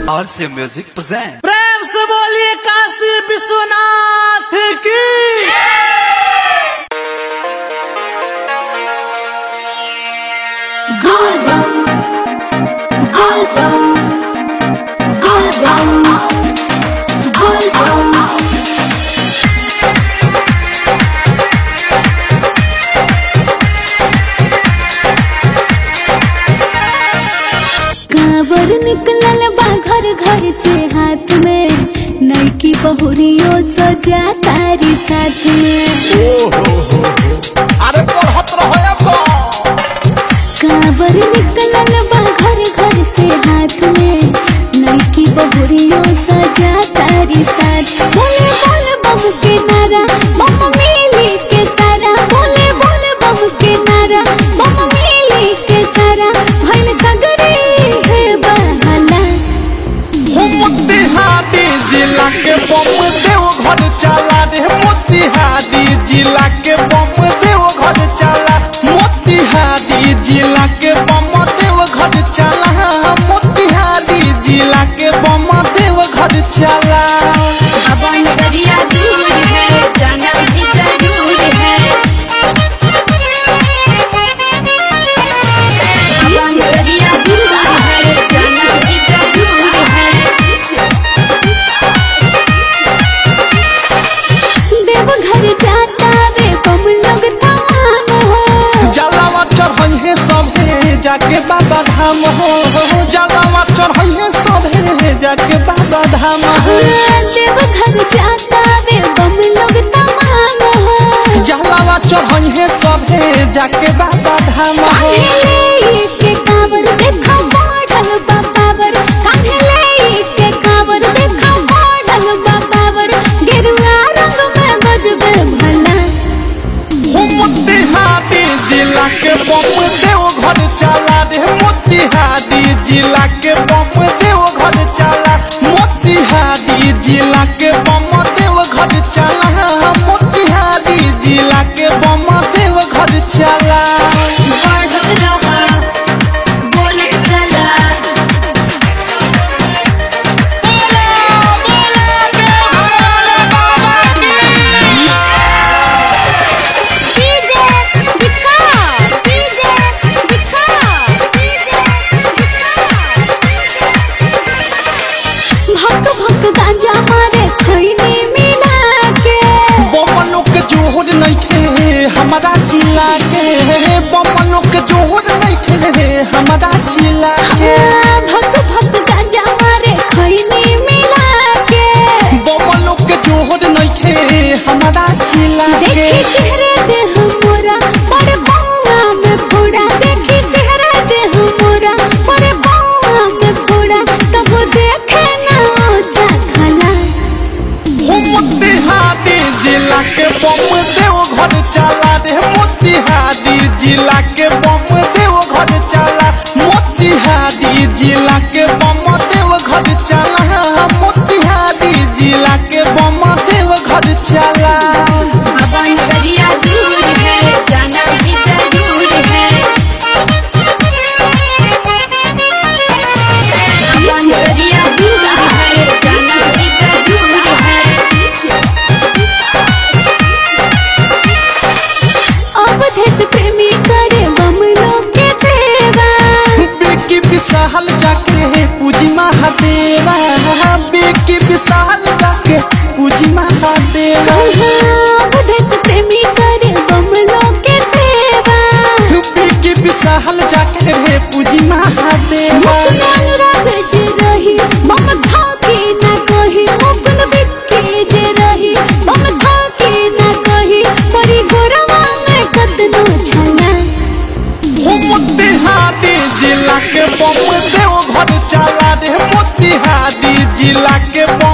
और से music present प्रेम से बोलिए काशी विश्वनाथ की कांवर निकलल बा घर घर से हाथ में नैकी बहुरियो सजा तारी साथ में अरे पढ़त रहो कांवर निकलल बा घर घर से हाथ में नैकी बहुरियो सजा तारी साथ बोले बोले बम के नारा बम मिली के सारा बोले बोले बम के नारा बम मिली के सारा भइल सगरे है बहाला मोतिहारी जिला के बम देव घर चला रे मोतिहारी जिला के बम देव घर चला मोतिहारी जिला के बम देव घर चला मोतिहारी जिला के बम देव घर चला अब नगरिया दूर है जाना भी जरूर है अब नगरिया दूर है जाना भी जरूर है देव घर जाता वे बम लोग तमाम हो जलावा चढ़े सभे जाके बाबा धाम हो जलावा चढ़े सभे जाके बाबा धाम हो देव घर जाता वे बम लोग तमाम हो जलावा चढ़े सभे जाके बाबा धाम हो कान्हे के कांवर देखो बढ़ल बा पावर कान्हे के कांवर देखो बढ़ल बा पावर गेरुआ रंग में बजबे भला हो मोतिहारी जिला के बम देव घर चला रे मोतिहारी जिला के बम देव घर चला मोतिहारी जिला के बम देव घर चला मोतिहारी जिला के बम देव घर चला बढ़त रहा बोलत चला भक भक गांजा मारे खैनी मिला के बमनों के जोहर नहीं थे हमारा जिला के बमनों के जोहर नहीं थे हमारा जिला के भक भक गांजा मारे खैनी मिला के बमनों के जोहर नहीं थे हमारा जिला के देखी चेहरे देह मोरा बड़े बउआ में फोड़ा देखी चेहरे देह मोरा बड़े बउआ में फोड़ा तब देखे ना ओछा खला हो मोतिहारी जिला के बम देव घर चला रे मोतिहारी जिला के बम देव घर चला मोतिहारी जिला के बम देव घर चला मोतिहारी जिला के बम देव घर चला अब नगरिया दूर है जाना भी जरूर है अब नगरिया दूर है जाना भी जरूर है अब देश प्रेमी करे बम लोग के सेवा बेकी विशाल जाके पूजी महादेवा बेकी विशाल जाके पूजी महादेवा अब देश प्रेमी करे बम लोग के सेवा बेकी विशाल जाके रे पूजी महादेवा मुकुंद राग जे रही बम धाके ना कही मुकुंद बिक्के जे रही बम धाके ना कही परी गोरवा में कतनो छला हो मोतिहारी जिला के बम देव घर चला रे मोतिहारी जिला के बम